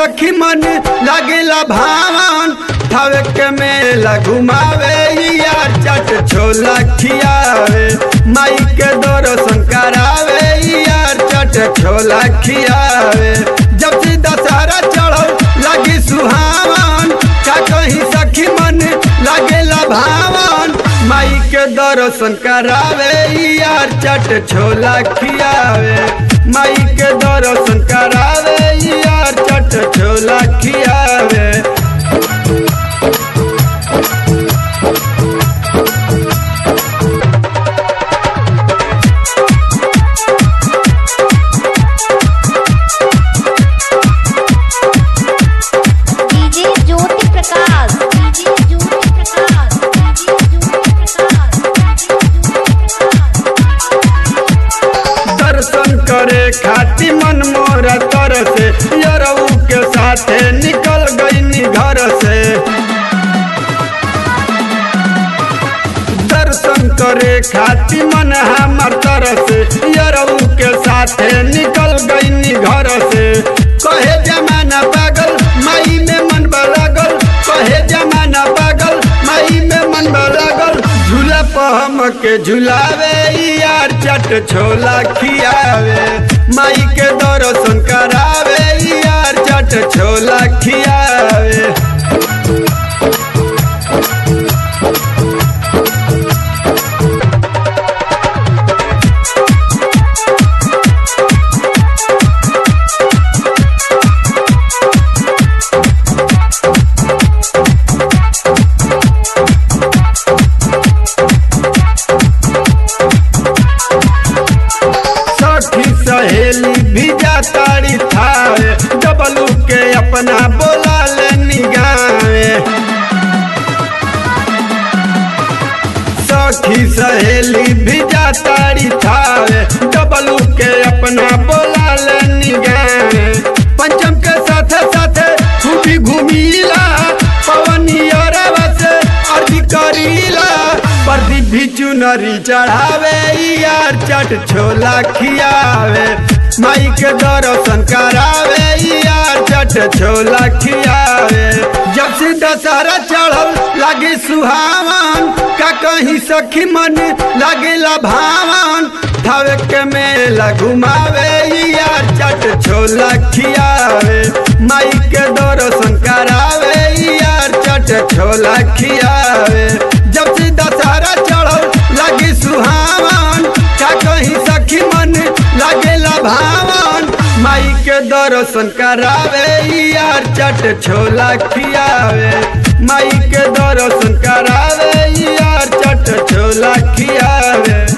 सखी मन लागेला भावन थावे के मेला घुमावे यार चट छोला खियावे माई के दर्शन करावे यार चट छोला खियावे जब से दशहरा चढ़ल लगी सुहावन का कहीं सखी मन लागेला भावन माई के दर्शन करावे यार चट छोला खियावे माई के दर्शन करावे यार चट छोला खियावे DJ Jyoti Prakash DJ Jyoti Prakash DJ Jyoti Prakash दर्शन करे खाती मन मोरा तर से यरऊ के साथे निकल गई घर से दर्शन करे खाती मन हमर तर से यरऊ के साथे निकल गई घर से कहे जमाना पागल माई में मन लागल कहे जमाना पागल माई में मन लागल झूला पहम के झुलावे यार चट छोला खियावे माई के दर्शन करावे यार चट छोला खियावे सखी सहेली भी जाताड़ी थावे डबलू के अपना बोला ले निगावे सखी सहेली भी जाताड़ी थावे डबलू के अपना बोला ले निगावे पंचम के साथे साथे खूबी घूमीला पवनी अरवा से अर्जी करीला प्रदीप भी चुनरी चढ़ावे यार चट छोला खियावे माई के दर्शन करावे यार चट छोला खियावे जब से दशहरा चढ़ल लागे सुहावन का कहीं सखी मन लागेला भावन थावे के मेला घुमावे यार चट छोला खियावे माई के दर्शन करावे यार चट छोला खियावे जब से दशहरा चढ़ल लगी सुहावन का कहीं सखी मन लागेला भावन माई के दर्शन करावे यार चट छोला खियावे माई के दर्शन करावे यार चट छोला खियावे